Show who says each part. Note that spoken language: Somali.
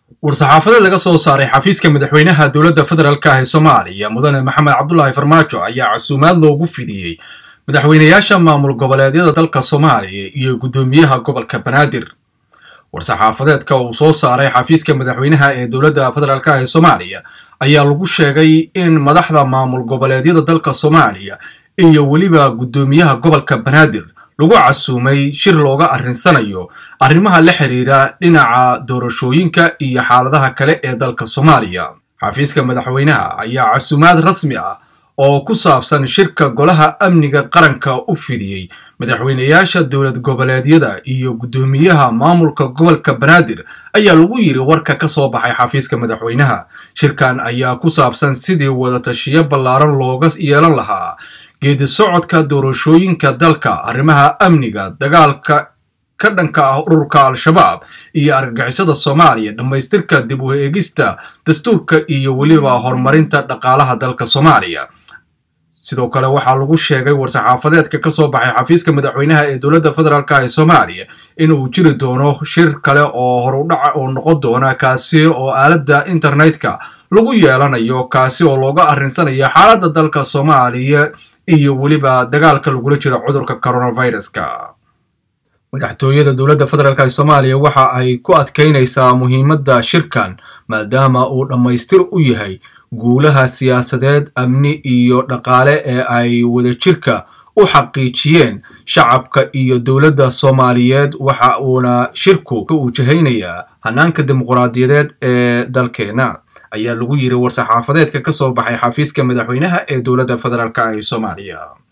Speaker 1: war-saxaafadeed laga soo saaray xafiiska madaxweynaha dowladda federaalk ah ee soomaaliya mudane maxamed cabdulaahi farmaajo ayaa casuumaad loogu fidiyey madaxweynayaasha maamul goboleedyada dalka soomaaliya iyo guddoomiyaha gobolka banaadir war-saxaafadeedka uu soo saaray xafiiska madaxweynaha ee dowladda federaalk ah ee soomaaliya ayaa lagu sheegay in madaxda maamul goboleedyada dalka soomaaliya iyo weliba guddoomiyaha gobolka banaadir lagu casuumay shir looga arrinsanayo arrimaha la xiriira dhinaca doorashooyinka iyo xaaladaha kale ee dalka soomaaliya xafiiska madaxweynaha ayaa casuumaad rasmi ah oo ku saabsan shirka golaha amniga qaranka u fidiyey madaxweynayaasha dowlad goboleedyada iyo guddoomiyaha maamulka gobolka banaadir ayaa lagu yiri warka ka soo baxay xafiiska madaxweynaha shirkan ayaa ku saabsan sidii wadatashiyo ballaaran looga yeelan lahaa geedi socodka doorashooyinka dalka arrimaha amniga dagaalka ka dhanka ah ururka al-shabaab iyo argagixisada soomaaliya dhammaystirka dib u eegista dastuurka iyo weliba horumarinta dhaqaalaha dalka soomaaliya sidoo kale waxaa lagu sheegay war-saxaafadeedka ka soo baxay xafiiska madaxweynaha ee dowladda federaalk ee soomaaliya inuu jiri doono shir kale oo horudhaca oo noqon doona kaasi oo aaladda internetka lagu yeelanayo kaasi oo looga arrinsanayo xaaladda dalka soomaaliya iyo weliba dagaalka lagula jiro cudurka coronaviruska madaxtooyada dowladda federaalk ee soomaaliya waxa ay ku adkaynaysaa muhiimadda shirkan maadaama uu dhammaystir u yahay guulaha siyaasadeed amni iyo dhaqaale ee ay wadajirka u xaqiijiyeen shacabka iyo dowladda soomaaliyeed waxa uuna shirku ka wajahaynayaa hanaanka dimuquraadiyadeed ee dalkeena ayaa lagu yiri war-saxaafadeedka ka soo baxay xafiiska madaxweynaha ee dowladda federaalk ee soomaaliya